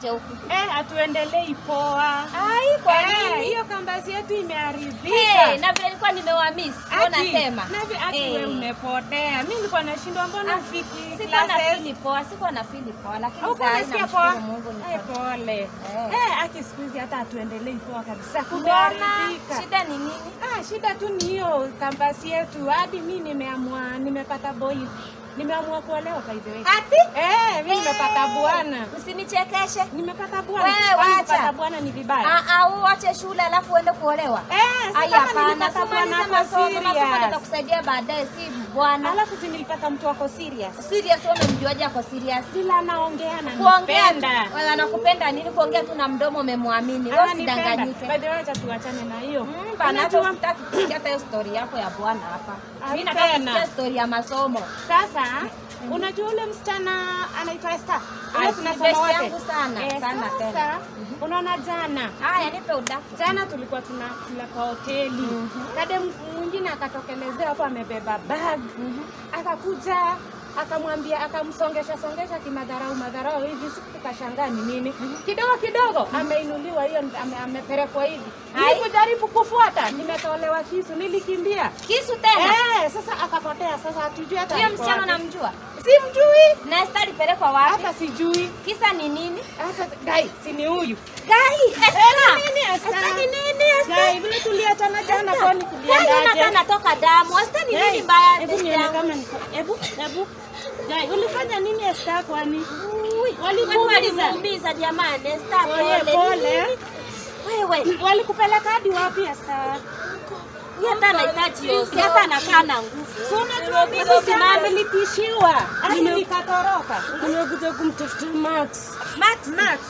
tuache huku. Eh, hatuendelei poa. Ai, kwa Eh, nini? hiyo kampasi yetu imeharibika. Hey, na vile nilikuwa nimewamiss, sio Ati, nasema. na vi- ati Eh. wewe umepotea. Mimi nilikuwa nashindwa mbona Ah, ufiki Sikuwa na classes. feel poa, sikuwa na feel poa, lakini Haukuwa saa hii unasikia namshukuru poa? Mungu Eh, niko. pole. Eh. Eh, aki siku hizi hata hatuendelei poa kabisa. Mbona? Kumeharibika. Shida ni nini? Ah, shida tu ni hiyo kampasi yetu. Hadi mimi nimeamua, nimepata boy. Nimeamua kuolewa by the way. Ati? Eh, mimi nimepata bwana. Usinichekeshe. Nimepata bwana. Wewe, Kwani wacha. kupata bwana ni vibaya. Ah, ah, uache shule alafu uende kuolewa. Eh, si Ai, kama hapana, nilipata bwana sumaliza ako masomo, masomo serious. yatakusaidia baadaye, si bwana. Alafu si nilipata mtu wako serious. Serious, wewe umemjuaje ako serious? Vile anaongea na Kuongea tu, nipenda. wewe anakupenda nini? Kuongea tu na mdomo umemwamini. Wewe Ananipenda. usidanganyike. By the way, acha tuachane na hiyo. Mm, bana, hata Unajua- usitaki kusikia hata hiyo story yako ya bwana hapa. Ai, Mimi nataka tena. kusikia story ya masomo. Sasa unajua ule msichana anaitwa Esther? Ah, Ule si tunasoma best wote. yangu sana, Eh, sana sasa, tena. Unaona jana Haya, nipe udaku. jana tulikuwa tunakula kwa hoteli kade m- mwingine akatokelezea hapo amebeba bag akakuja akamwambia akamsongesha songesha kimadharau madharau hivi siku tukashangaa ni nini kidogo kidogo ameinuliwa hiyo ame, amepelekwa hivi Ai. nilikujaribu kufuata nimetolewa kisu nilikimbia Kisu tena. eh, sasa akapotea sasa hatujui hata Huyo alikuwa msichana wapi. namjua. simjui Na Esther alipelekwa wapi? hata sijui Kisa ni nini? hata gai si ni huyu Gai, Esther. nini, Esther? Esther ni nini? Esther? gai vile tuliachana jana kwani Gai hata tuliendaje natoka damu. Esther ni Gai, nini mbaya? hebu best nione yangu? kama niko hebu hebu gai ulifanya nini Esther kwani Ui, Kwani walikuumiza walimuumiza jamani? Esther Pole, pole. pole. Nini? Wewe, walikupeleka hadi wapi Esther huyu hata anahitaji yosi, hata anakaa na nguvu. Si unajua mimi sana nilitishiwa hadi nikatoroka nimekuja kumtafuta Max Max, Max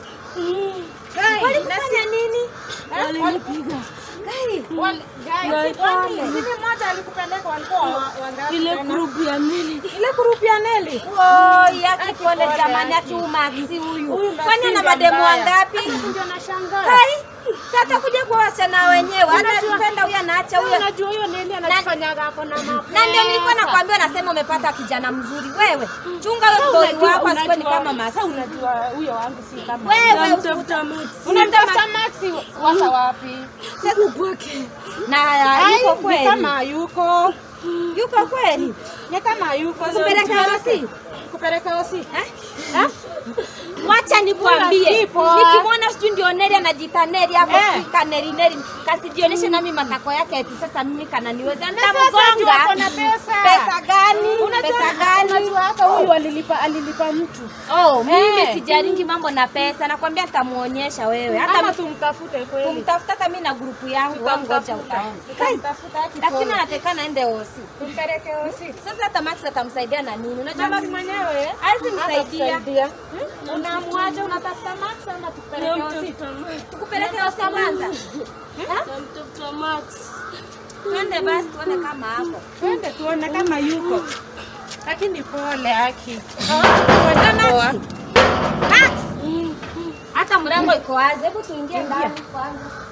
Gai, walikufanya nini? walinipiga Gai, Wal- Gai, Gai, kwani pole. sini mmoja alikupeleka walikuwa wa- wangapi ile tena? grupu ya Neli ile grupu ya Neli Oi, yake pole pole, jamani, Aki. yake umaksi Huyu huyu. Maxi Kwani ana ndo mademu mbaya. wangapi? Alafu ndio nashangaa Hai, sasa atakuja kwa wasichana wenyewe. Hata kupenda huyu anaacha Sasa huyo. unajua huyo Neli anajifanyaga ako na mapesa Na ndio nilikuwa nakwambia unasema umepata kijana mzuri. Wewe, chunga wewe boy Unajua- wako asikuwe ni unajua- kama Maxi. sasa unajua huyo wangu si kama Wewe namtafuta Max unamtafuta Maxi wasa wapi huku kwake. na Ai, yuko ni kweli. kama yuko Yuko kweli. ni kama yuko Kupeleka hosi. kupeleka hosi Eh? Eh? Wacha nikwambie, Huyu asipo. nikimwona sijui ndio Neri anajiita Neri ama Eh. sijui ka Neri Neri, kasijionyeshe nami matako yake eti sasa mimi kananiweza Na sasa juu nitamgonga. ako na pesa. Pesa gani? Unajua- Pesa gani? unajua hata huyu alilipa alilipa mtu Oh, mimi Eh. sijaringi mambo na pesa, nakwambia nitamuonyesha wewe. ama Hata tumtafute kweli kumtafuta hata mimi na grupu yangu, wewe ngoja Tutamtafuta. utaona. Tutamtafuta haki Lakini pole. anatekana aende hosi. tumpeleke hosi Sasa hata Max atamsaidia na nini? Unajua Max Max mwenyewe hawezi msaidia. hatakusaidia. Unaamwaje unatafuta Max ama tukupeleke hosi? Namtafuta Max. Tukupeleke hosi kwanza. Namtafuta Max. Twende basi tuone kama hapo. Twende tuone kama yuko. Lakini pole Aki. Max. Max. Hata mlango iko wazi. Hebu tuingie ndani kwanza.